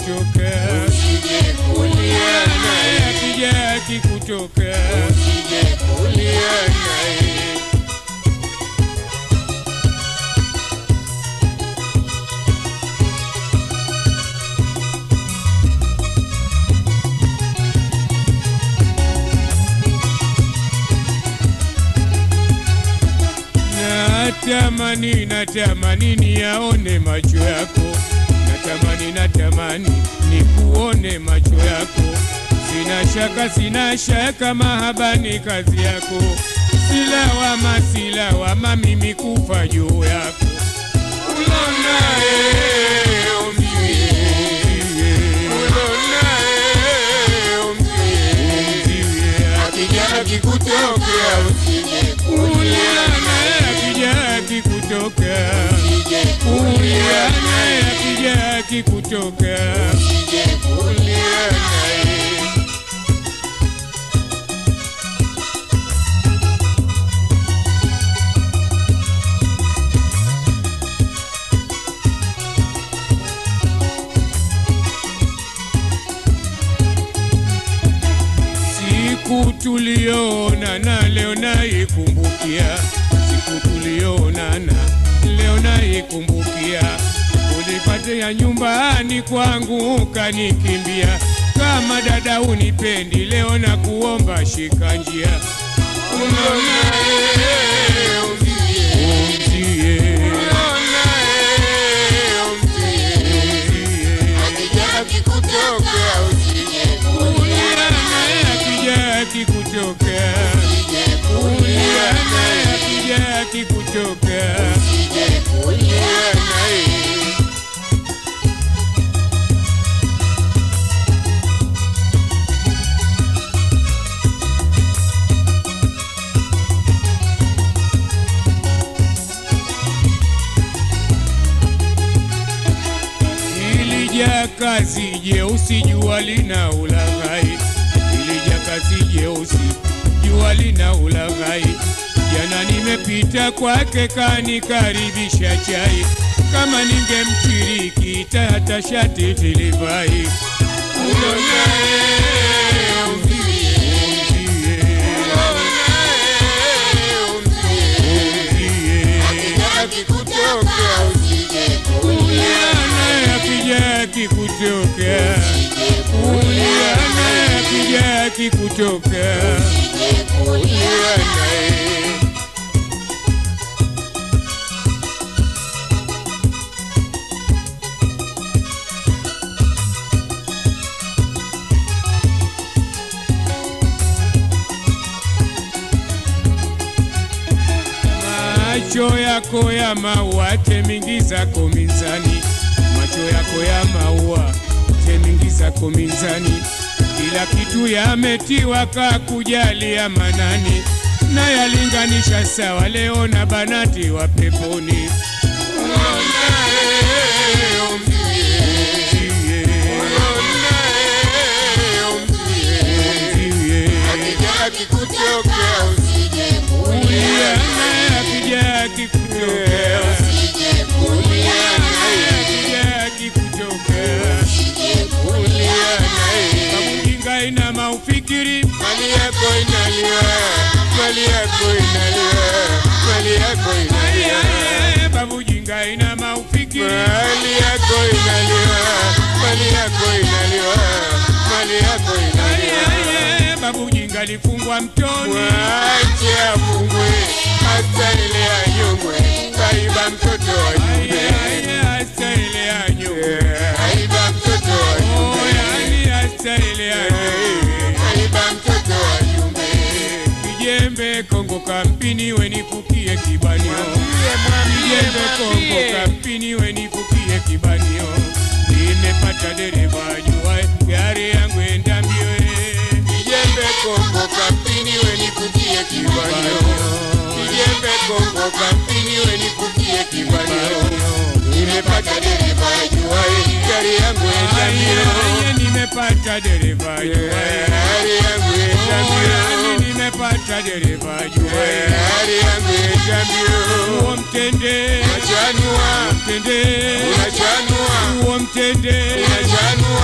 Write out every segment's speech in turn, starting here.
kikutokea usije kulia naye naye, akija kikutokea usije kulia naye. Natamani, natamani niyaone macho yako, natamani, natamani nikuone macho yako. Sina shaka, sina shaka, mahaba ni kazi yako. Silawama, silawama, mimi kufa juu yako. Ulonaye umzie, ulonaye umzie, akija kikutokea usije kulia naye, akija kikutokea usije kulia naye naye, akija kikutokea usije kulia naye. Siku tulionana leo naikumbukia, siku tulionana leo naikumbukia. Ulipatia nyumbani kwangu ukanikimbia, kama dada unipendi, leo na kuomba shika njia, Ulonaye umzie, umzie, ulonaye umzie, akija kikutokea usije kulia naye akija kikutokea, usije kulia naye naye, akija kikutokea usije kulia naye. Ilija kazi jeusi jua lina ulaghai, ilija kazi jeusi jua lina ulaghai. Jana nimepita kwake kanikaribisha chai, kama ningemchiriki hata shati tilivai. Ulonaye umzie, Umzie, ulonaye umzie, akija kikutokea usije kulia naye akija kikutokea, usije kulia naye naye, akija kikutokea usije kulia naye. Macho yako ya maua temingi zako minzani, macho yako ya maua temingi zako minzani, kila kitu yametiwa kakujalia manani, na yalinganisha sawa leo na banati wa peponi. Ulonaye umzie, Umzie, ulonaye umzie, umzie, akija kikutokea usije kulia kulia naye naye, akija kikutokea, usije kulia naye, akija kikutokea, usije kulia naye. kamujinga ina maufikiri Mali yako inaliwa, mali yako inaliwa, mali yako inaliwa, Aye, babujinga ina maufikiri mali yako inaliwa, mali yako inaliwa, mali yako inaliwa. Aye, babujinga lifungwa mtoni Mwache afungwe, hata ile anyongwe, kaiba mtoto wa Aye, nyumbe, aye, hasa ile ya nyumba. kaiba mtoto wa Oh, nyumbe, yani hasa ile ya nyumba. kaiba mtoto wa nyumbe. Kijembe Kongo kampini wenifukie kibanio Kijembe Kongo kampini wenifukie kibanio Nimepata dereva jua gari yangu enda mbio eh. Kijembe Kongo kampini wenikutie kibanio, kijembe Kongo kampini wenikutie kibanio. Nimepata dereva ajuaye gari yangu enda Aye, mbio, aye, nimepata dereva jua gari yangu enda yani mbio, nimepata dereva jua gari yangu enda mbio. Uo mtende Unachanua, mtende unachanua, Uo mtende unachanua,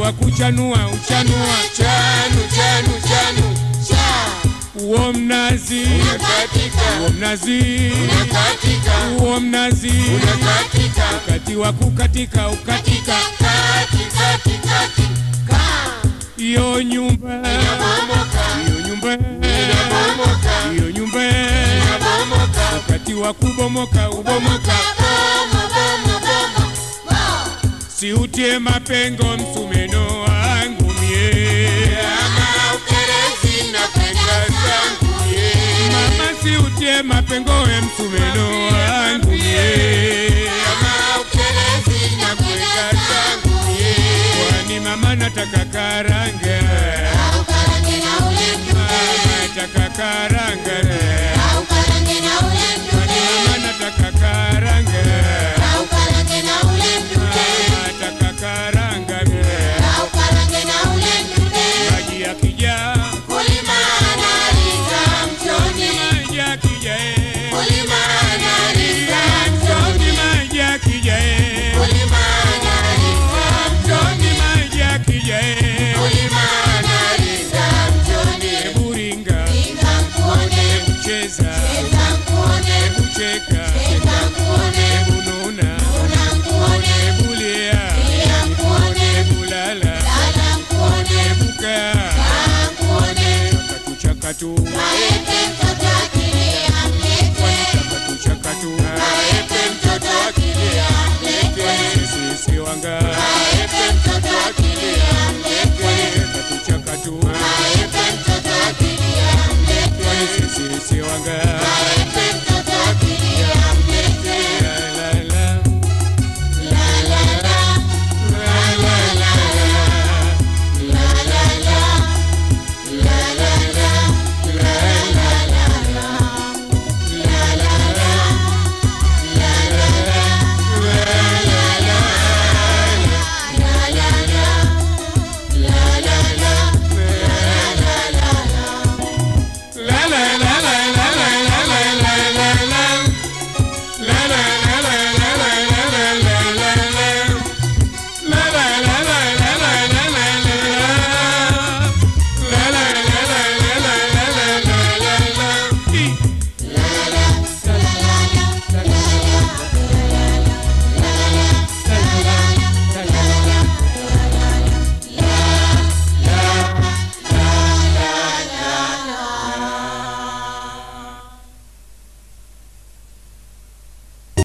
wa kuchanua uchanua chanu chanu chanu uo mnazi unakatika uo mnazi unakatika uo mnazi unakatika wakati wa kukatika ukatika kati kati kati iyo nyumba inabomoka iyo nyumba inabomoka iyo nyumba inabomoka wakati wa kubomoka ubomoka siutie mapengo msumeno wangu mie ama ukerezi na penda zangu ye mama siutie mapengo e msumeno wangu mie ama ukerezi na penda zangu ye kwani mama nataka karanga mama nataka karanga kwani mama nataka karanga mama nataka karanga maji yakija kulima analiza mchoni maji yakija eh. kulima analiza Mtoni maji yakija eh. kulima analiza Mtoni maji yakija eh. kulima analiza mchoni Hebu ringa, hebu cheza, hebu cheka, hebu nuna, hebu lia, hebu lala, hebu kaa, chakatu chakatu